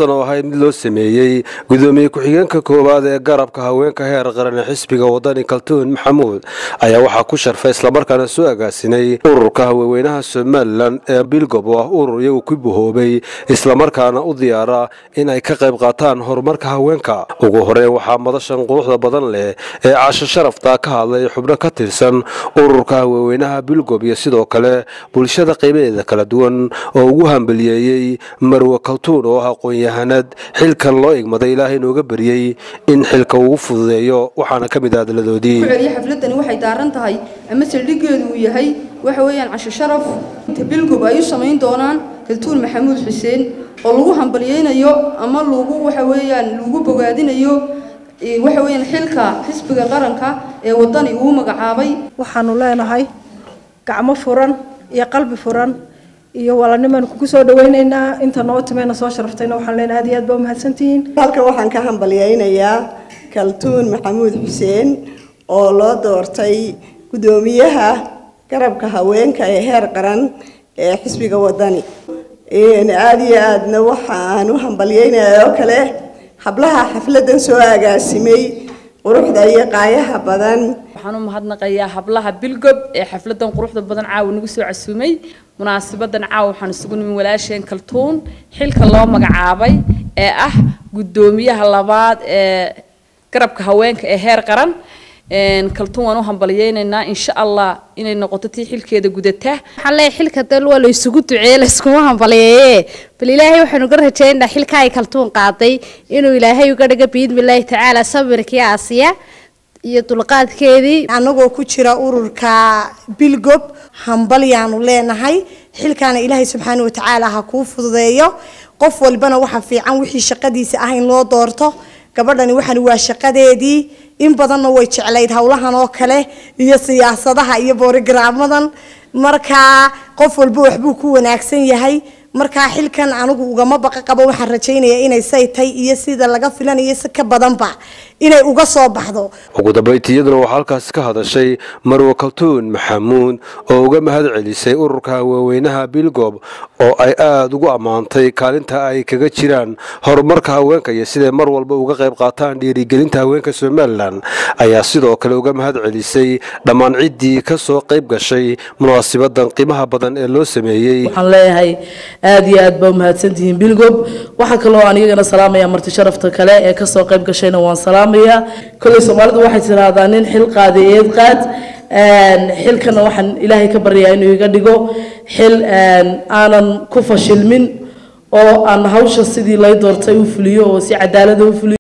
sharaftan oo ahayd mid loo sameeyey gudoomiye ku-xigeenka koowaad ee garabka haweenka heer qaran ee xisbiga wadani kaltuun maxamuud ayaa waxaa ku sharfay islamarkaana soo agaasinay ururka haweenweynaha somalilan ee bilgob oo ah urur iyagu ku buhoobay islamarkaana u diyaara in ay ka qayb qaataan horumarka haweenka ugu horeyn waxaa madashan quruxda badan leh ee casho sharafta ka hadlay xubno ka tirsan ururka haweenweynaha bilgob iyo sidoo kale bulshada qaybaheeda kala duwan oo ugu hambaliyeeyey marwe kaltuun oo ah aqoon-yahanad xilkan loo igmaday ilaahay inooga baryey in xilka ugu fududeeyo waxaana ka mid ah hadaladoodii xafladani waxay daaran tahay ama saldhigeedu uu yahay waxa weeyaan casho sharaf inta bilgob ay u samayn doonaan kaltuun maxamuud xuseen oo lagu hambalyeynayo ama lagu waxa weeyaan lagu bogaadinayo waxa weeyaan xilka xisbiga qaranka ee wadani uu magacaabay waxaanu leenahay gacmo furan iyo qalbi furan iyo walanimaan kugu soo dhawaynaynaa inta noo timeena soo sharaftayna waxaan leenahay aad iyo aad baa umahadsantihiin halkan waxaan ka hambalyeynayaa kaltuun maxamuud xuseen oo loo doortay guddoomiyaha garabka haweenka ee heer qaran ee xisbiga wadani aada iyo aadna waxaan u hambalyeynaya oo kale hablaha xafladan soo agaasimay quruxda iyo qaayaha badan waxaan u mahadnaqayaa hablaha bilgob ee xafladan quruxda badan caawa nagu soo casuumay munaasabadan caawa waxaan isugu nimin walaasheen kaltuun xilka loo magacaabay ee ah guddoomiyaha labaad ee garabka haweenka ee heer qaran kaltuun waan u hambalyeynaynaa insha allah inay noqoto tii xilkeeda gudata waxaan leeyahay xilka dal waa la isugu duceeye la iskuma hambalyeeye bal ilaahay waxaanu ga rajaynaynaa xilka ay kaltuun qaaday inuu ilaahay uga dhiga biidmillaahi tacaala sabirkii aasiya iyo dulqaadkeedii anagoo ku jira ururka bilgob hambalyaanu leenahay xilkaana ilaahay subxaana watacaala ha kuu fududeeyo qof walbana waxa fiican wixii shaqadiisa ah in loo doorto gabadhani waxani waa shaqadeedii in badanna way jeclayd howlahan oo kale iyo siyaasadaha iyo boorigraamadan markaa qof walba waxbuu ku wanaagsan yahay markaa xilkan anigu ugama baqa qabo waxaan rajaynayaa inay saytay iyo sida laga filanayo si ka badanba inay uga soo baxdo ugu dambayti iyaduna waxaa halkaasi ka hadashay marwe kaltuun maxamuud oo uga mahad celisay ururka haweenweynaha bilgob oo ay aada ugu ammaantay kaalinta ay kaga jiraan horumarka haweenka iyo siday mar walba uga qayb qaataan dhiirigelinta haweenka somalilan ayaa sidoo kale uga mahad celisay dhammaan ciddii ka soo qayb gashay munaasibadan qiimaha badan ee loo sameeyey waxaan leeyahay aada iyo aad baa umahadsantihiin bilgob waxaa kaloo aan iyagana salaamaya marti sharafta kale ee kasoo qayb gashayna waan salaamaya kolley soomaalidu waxay tiraahdaa nin xil qaaday eed qaad xilkana waxaan ilaahay ka baryayaa inuu iga dhigo xil aanan ku fashilmin oo aan hawsha sidii lay doortay u fuliyo oo si cadaalada u fuliyo